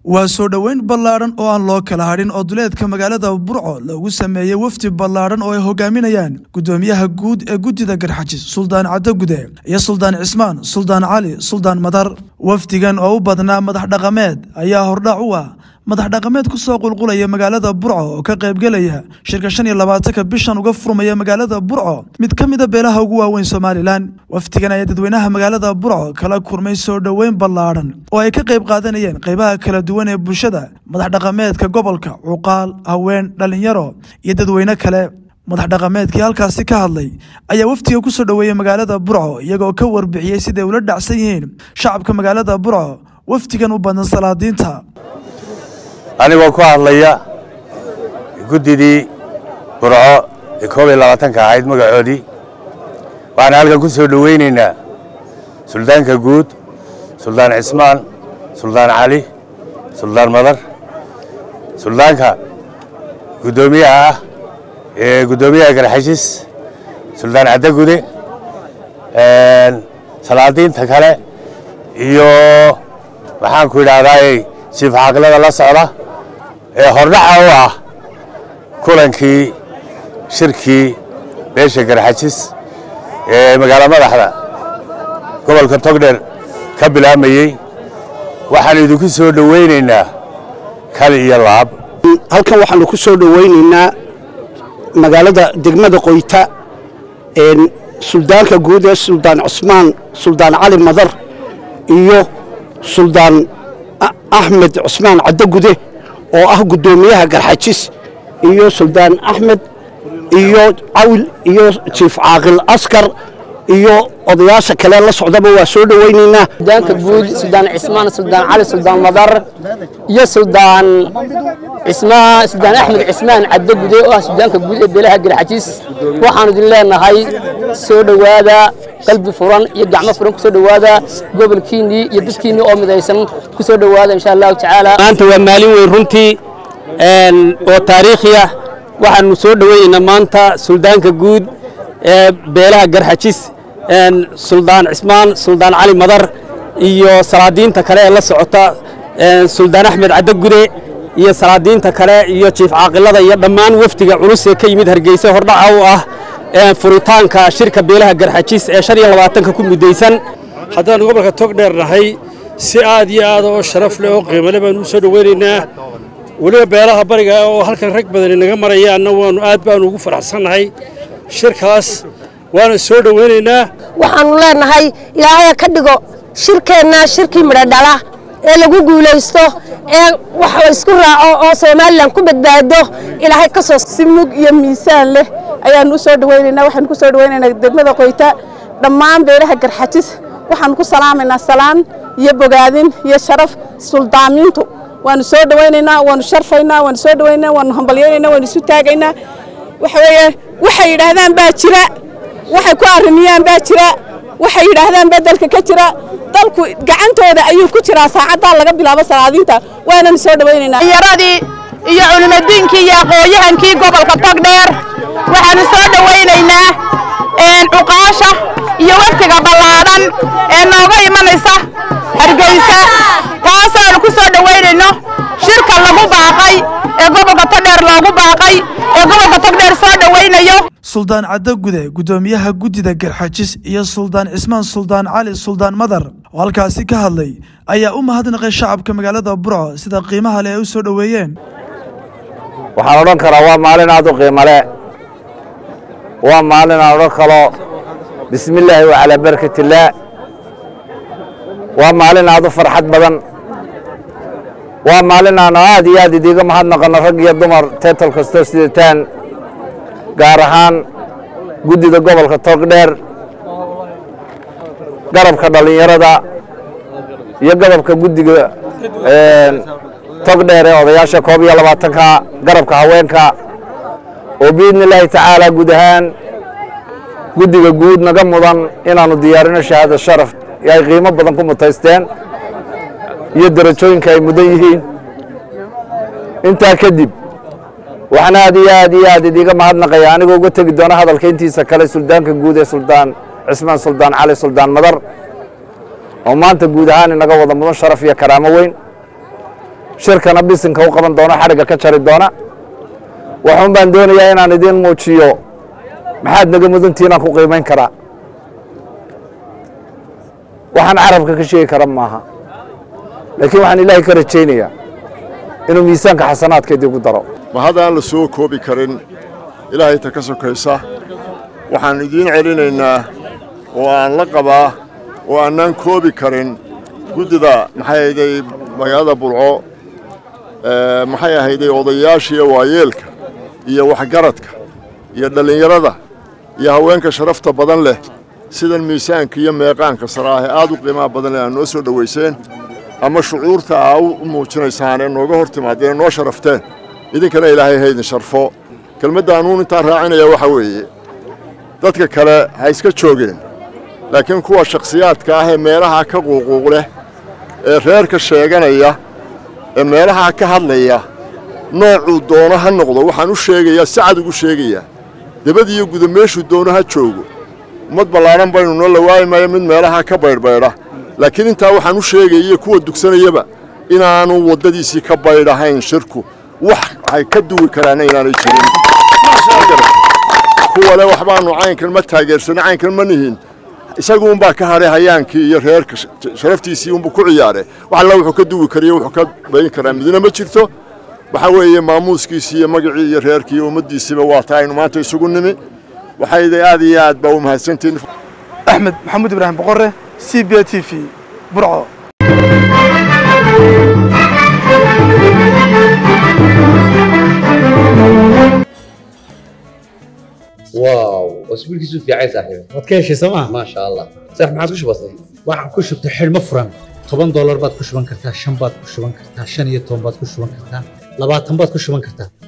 waa soo dhoweyn ballaadhan oo aan loo kala hadhin oo duleedka magaalada burco lagu sameeyey wafdi ballaadhan oo ay hogaaminayaan guddoomiyaha guud ee guddida garxajis suldaan caddagude iyo suldaan cismaan suldaan cali suldaan madar wafdigan oo u badnaa madax dhaqameed ayaa hordhac u ah madax dhaqameed ku soo qulqulaya magaalada burco oo ka qaybgelaya shirka shan iyo labaatanka bishan uga furmaya magaalada burco mid ka mida beelaha ugu waaweyn somalilan wafdigan ayaa dadweynaha magaalada burco kala kurmay soo dhoweyn ballaadhan oo ay ka qayb qaadanayeen qaybaha kala duwan ee bulshada madax dhaqameedka gobolka cuqaal haween dhallinyaro iyo dadweyne kale madax dhaqameedkii halkaasi ka hadlay ayaa wafdiga ku soo dhoweeyey magaalada burco iyagoo ka warbixiyey siday ula dhacsan yihiin shacabka magaalada burco wafdigan u badan salaadiinta anigoo ku hadlaya guddidii burco ee koob iyo labaatanka ahayd magacoodii waxaan halkan ku soo dhoweynaynaa suldaanka guud suldaan cismaan suldaan cali suldaan madar suldaanka guddoomiyaha ah ee guddoomiyaha garxashis suldaan caddagude salaadiinta kale iyo maxaanku idhaahdaay siif xaaqilada la socda ee hordhaca u ah kulankii shirkii beesha garxajis ee magaalo madaxda gobolka togdheer ka bilaamayey waxaan idinku soo dhowaynaynaa kali iyo laab halkan waxaanu ku soo dhowaynaynaa magaalada degmada qoyta suldaanka guud ee suldaan cusmaan suldaan cali madar iyo suldaan axmed cusmaan caddagude oo ah guddoomiyaha garxajis iyo suldaan axmed iyo cawil iyo jiif caaqil askar iyo odayaasha kale la socdaba waa soo dhowaynaynaa suldaanka guud suldaan cismaan suldaan cali suldaan madar iyo suldaan cismaan suldaan axmed cismaan caddagude oo ah suldaanka guud ee beelaha garxajis waxaanu idin leenahay soo dhowaada qalbi furan iyo gacmo furan ku soo dhowaada gobolkiinnii iyo dadkiinnii oo midaysan ku soo dhowaada insha allahu tacaala maanta waa maalin weyn runtii oo taariikhi ah waxaanu soo dhoweynaynaa maanta suldaanka guud ee beelaha garxajis suldaan cismaan suldaan cali madar iyo salaadiinta kale ee la socota suldaan axmed caddagude iyo salaadiinta kale iyo jiif caaqilada iyo dhammaan wafdiga culus ee ka yimid hargeysa hordhaca u ah furitaanka shirka beelaha garxajis ee shan iyo labaatanka ku muddaysan haddaannu gobolka togdheer nahay si aad iyo aad oo sharaf leh oo qiimale baanu u soo dhoweynaynaa weliba beelaha bariga oo halkan rag badani naga marayaanna waanu aad baanu ugu faraxsannahay shirkaas waana soo dhoweynaynaa waxaannu leenahay ilaahaya ka dhigo shirkeenna shirkii midho dhala ee lagu guulaysto ee wax la isku raaco oo somalilan ku badbaado ilaahay ka soo si mug iyo miisaan leh ayaannu u soo dhoweynaynaa waxaanu ku soo dhoweynaynaa degmada qoyta dhammaan beelaha garxajis waxaanu ku salaamaynaa salaan iyo bogaadin iyo sharaf suldaamiintu waanu soo dhowaynaynaa waanu sharfaynaa waanu soo dhowaynaynaa waanu hambalyaynaynaa waanu isu taagaynaa waxa weeye waxay yidhaahdaan baa jira waxay ku arrimiyaan baa jira waxay yidhaahdaan baa dalka ka jira dalku gacantooda ayuu ku jiraa saacaddaa laga bilaabo salaadiinta waananu soo dhowaynaynaa yaradii iyo culimadiinkii iyo aqoonyahankii gobolka togdheer waxaanu soo dhowaynaynaa cuqaasha iyo waftiga ballaadhan ee nooga imanaysa hargeysa taasaanu ku soo dhowaynayno shirka lagu baaqay ee gobolka togdheer loogu baaqay ee gobolka togdheer soo dhowaynayo suldaan caddagude guddoomiyaha guddida garxajis iyo suldaan cismaan suldaan cali suldaan madar oo halkaasi ka hadlay ayaa u mahadnaqay shacabka magaalada burco sida qiimaha leh ay u soo dhoweeyeen waxaan odhan karaa waa maalin aad u qiimale waa maalin aan odhan kalo bismi illaahi wa calaa barkatillaah waa maalin aad u farxad badan waa maalin aan aad iyo aad idiiga mahadnaqanno rag iyo dumar teetal kastoo sidataan gaar ahaan guddida gobolka togdheer garabka dhallinyarada iyo garabka guddiga togdheer ee odayaasha koob iyo labaatanka garabka haweenka oo biidni illaahi tacaala guud ahaan guddiga guud naga mudan inaannu diyaarino shahaada sharaf ay qiimo badan ku mutaysteen iyo derajooyinka ay mudan yihiin intaa kadib waxaan aad iyo aad iyo aad idiiga mahadnaqaya anigoo uga tegi doona hadalka intiisa kale suldaanka guud ee suldaan cismaan suldaan cali suldaan madar oo maanta guud ahaan inaga wada mudan sharaf iyo karaamo weyn shirkana bisinka u qaban doona xadhigga ka jari doona waxuun baan doonayaa inaan idiin muujiyo maxaad naga mudantiinaan ku qiimayn karaa waxaan carabka ka sheegi kara maaha laakiin waxaan ilaahay ka rajaynayaa inuu miisaanka xasanaadkeedii ku daro ma haddaan la soo koobi karin ilaahay ta ka sokaysa waxaan idiin celinaynaa oo aan la qabaa oo aanaan koobi karin guddida maxay ahayday magaalada burco maxay ahayday odayaashiiyo waayeelka iyo waxgaradka iyo dhallinyarada iyo haweenka sharafta badan leh sidan miisaanka iyo meeqaanka saraahe aad u qiimaha badan leh aad noo soo dhowayseen ama shucuurta aa u muujinaysaan ee nooga hor timaadeen ee noo sharafteen idinkana ilaahay haydin sharfo kelmadda anuun intaan raacinaya waxaa weeye dadka kale ha iska joogeen laakiin kuwa shakhsiyaadka ah ee meelaha ka quuquuq leh ee reerka sheeganaya ee meelaha ka hadlaya noocuu doono ha noqdo waxaan u sheegayaa si cad ugu sheegayaa debadiyo guda meeshuu doono ha joogo ummad ballaadhan baynu noo lawaayi maayo mid meelaha ka baydhbaydha laakiin intaa waxaan u sheegaya kuwa dugsanayaba inaanu waddadiisii ka baydhahayn shirku wax ay ka duwi karaana inaanay jirin kuwa le waxbaanu caynkan ma taageersana caynkan ma nihin isagu unbaa ka hadhay hayaankii iyo reerka sharaftiisii unbuu ku ciyaare wax alla wuxuu ka duwi kariyo wuxuu ka bayin karaa midna ma jirto waxaa weeye maamuuskiisii iyo magacii iyo reerkii iyo ummaddiisiiba waa taa aynu maanta isugu nimi waxayday aad iyo aad baa u mahadsantihin axmed maxamuud ibraahim boqore c b t v burco واو اسبوعك في عين صاحبي waad ka heshay sooma ما شاء الله صح ما عادش بسيط waxaan ku shubtay xidhmo furan toban doolar baad ku shuban kartaa shan baad ku shuban kartaa shan iyo toban baad ku shuban kartaa labaatan baad ku shuban kartaa